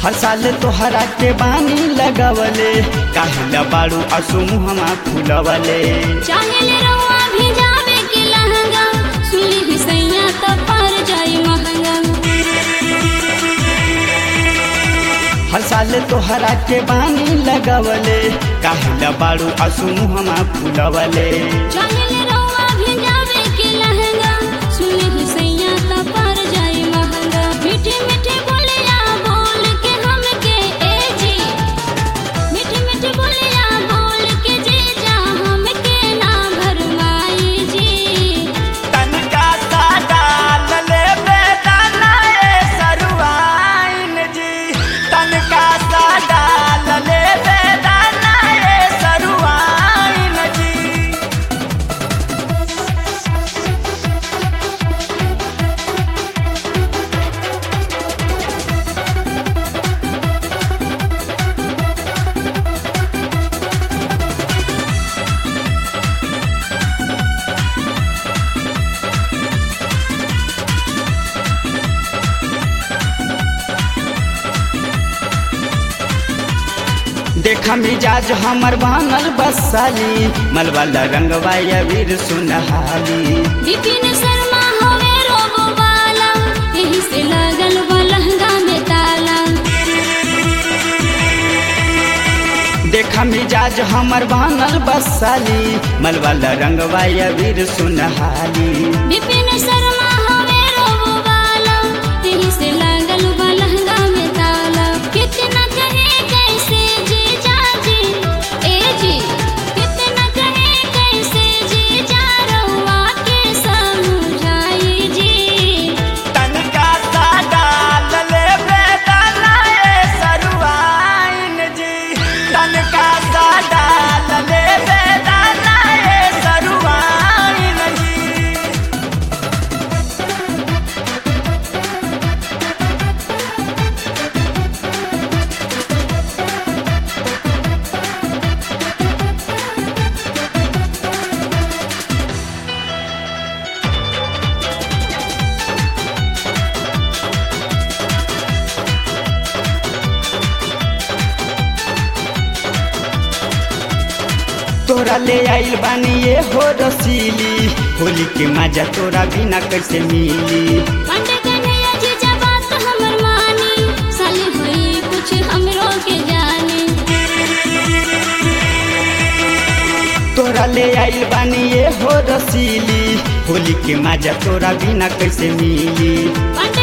हर साल तोहरा के बानी लगवले काहेला बाड़ू असुमुहमा फुलवले चाहेले रउआ भेजावे के लहंगा सुली ही सैया त पर जाई महंगा हर साल तोहरा के बानी लगवले काहेला बाड़ू असुमुहमा फुलवले चाहेले रउआ भेजावे के लहंगा सुली ही सैया त पर जाई महंगा मीठे मीठे बोलिया बोल के हमके ए जी मीठे मीठे बोलिया बोल के जे जा हमके ना भरमाई जी तनका सा डाल ले बेदाना ए सरुआइन जी तनका सा डाल ले बेदाना ए सरुआइन जी देखा मिजाज हमर बनल बसाली मलवाला रंगवा वीर सुनहाली विपिन शर्मा हवे रोबो वाला यही से लगल बा लहंगा में ताला देखा मिजाज हमर बनल बसाली मलवाला रंगवा वीर सुनहाली विपिन शर्मा हवे रोबो वाला यही से लगल बा लहंगा में ताला कितना कहे कैसे जी जाजी ए जी कितना कहे कैसे जी जा रउआ के समझाई जी तनका सा डाल ले बेदाना ए सरुआइन जी तनका सा डाल ले बेदाना ए सरुआइन जी तोरा ले आइल बानी ये हो रसीली होली के मजा तोरा बिना कैसे मिली पंडे कन्हैया जी जब बात हमर मानी साली हुई कुछ हमरो के जाने तोरा ले आइल बानी ये हो रसीली होली के मजा तोरा बिना कैसे मिली पंडे